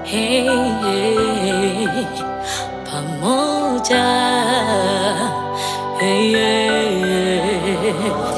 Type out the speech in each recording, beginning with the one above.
hey, hey, pamoja hey, hey.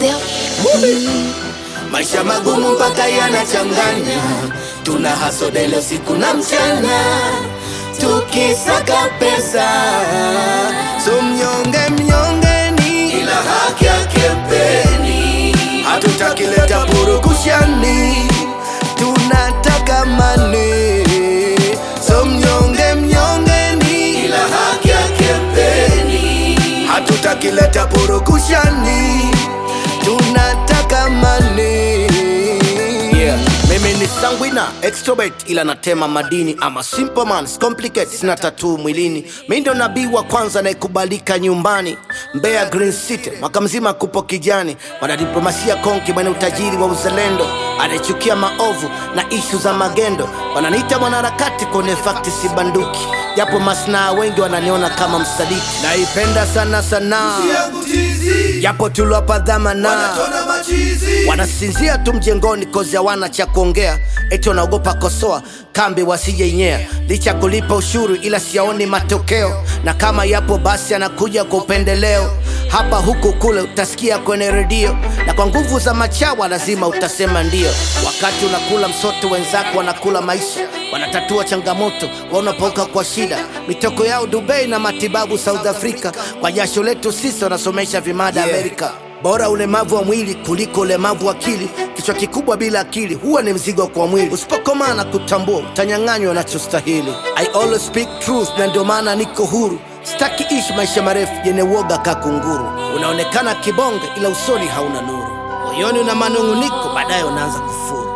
Maisha magumu mpaka yanachanganya, tuna hasodele usiku na mchana, tukisaka pesa. So mnyonge mnyongeni, ila haki yake mpeni. Hatutaki leta purukushani, tunataka mani. So mnyonge mnyongeni, ila haki yake mpeni. Hatutaki leta purukushani, tunataka mani. Yeah. Mimi ni sanguina extrovert ila natema madini ama simple man complicate sina tatuu mwilini mi ndo nabii wa kwanza anayekubalika nyumbani Mbeya Green City mwaka mzima kupo kijani mwanadiplomasia konki mwenye utajiri wa uzalendo anayechukia maovu na ishu za magendo wananiita mwanaharakati kwenye fakti si banduki japo masnaa wengi wananiona kama msaliti naipenda sana sanaa japo tuliwapa dhamana wanasinzia tu mjengoni kozi hawana cha kuongea eti wanaogopa kosoa kambi wasijeinyea licha kulipa ushuru ila siyaoni matokeo na kama yapo basi anakuja kwa upendeleo hapa huku kule utasikia kwenye redio na kwa nguvu za machawa lazima utasema ndio wakati unakula msoto wenzako wanakula maisha wanatatua changamoto wanapoka kwa shida mitoko yao dubai na matibabu south africa kwa jasho letu sisi wanasomesha vimada yeah. amerika bora ulemavu wa mwili kuliko ulemavu wa akili kichwa kikubwa bila akili huwa ni mzigo kwa mwili usipokomaa na kutambua utanyang'anywa unachostahili i always speak truth na ndio maana niko huru sitaki ishi maisha marefu yenye uoga kakunguru unaonekana kibonge ila usoni hauna nuru moyoni una manung'uniko baadaye unaanza kufuru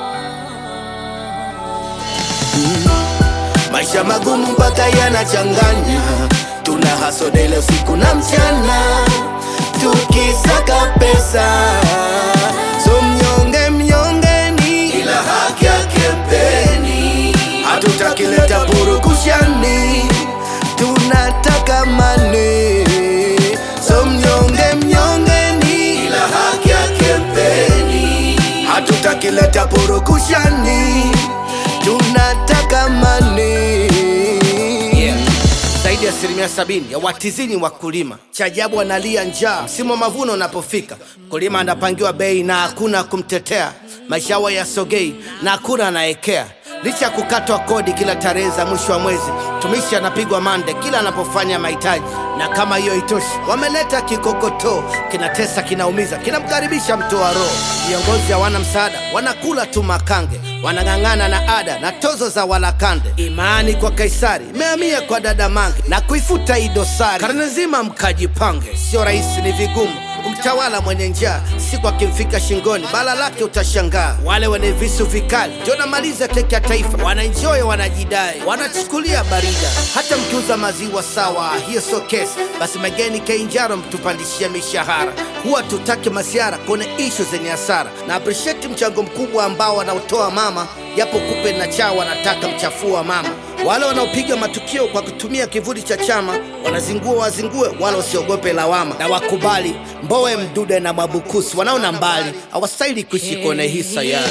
maisha magumu mpaka yanachanganya tuna hasodele usiku na mchana tukisaka pesa so mnyonge mnyongeni ila haki yake mpeni hatutaki leta purukushani tunataka mani so mnyonge mnyongeni ila haki yake mpeni hatutaki leta purukushani tunataka mani yeah zaidi ya asilimia sabini ya watizini wakulima. Cha ajabu wanalia njaa msimu wa mavuno unapofika, mkulima anapangiwa bei na hakuna kumtetea, maisha yao yasogei na hakuna anaekea licha ya kukatwa kodi kila tarehe za mwisho wa mwezi, mtumishi anapigwa mande kila anapofanya mahitaji. Na kama hiyo itoshi, wameleta kikokotoo, kinatesa, kinaumiza, kinamkaribisha mtoa roho. Viongozi hawana msaada, wanakula tu makange, wanang'ang'ana na ada na tozo za walakande. Imani kwa Kaisari imehamia kwa dada Mange na kuifuta hii dosari. Karne nzima mkajipange, sio rahisi, ni vigumu kumtawala mwenye njaa, siku akimfika shingoni bala lake utashangaa. Wale wenye visu vikali ndio namaliza keki ya taifa, wanaenjoy, wanajidai, wanachukulia barida. Hata mkiuza maziwa sawa, hiyo sio kesi. Basi Megeni Kilimanjaro mtupandishie mishahara, huwa tutake masiara kwenye ishu zenye hasara, na appreciate mchango mkubwa ambao wanaotoa mama, japo kupe na chaa wanataka mchafua mama wale wanaopiga matukio kwa kutumia kivuli cha chama wanazingua wazingue, wala wasiogope lawama na wakubali. Mbowe, Mdude na Mwabukusi wanaona mbali, hawastahili kuishi kwenye hii sayari.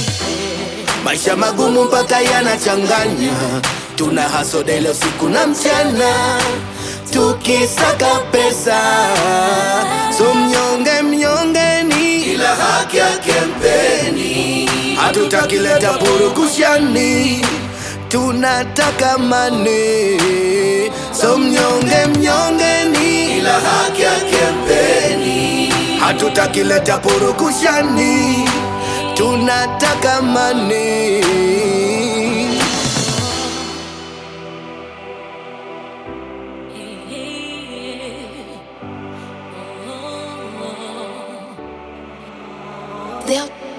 Maisha magumu mpaka yanachanganya, tuna hasodele usiku na mchana, tukisaka pesa. So mnyonge mnyongeni, ila haki yake mpeni. Hatutaki leta purukushani tunataka mani so mnyonge mnyongeni ila haki yake mpeni hatutaki leta purukushani tunataka mani They'll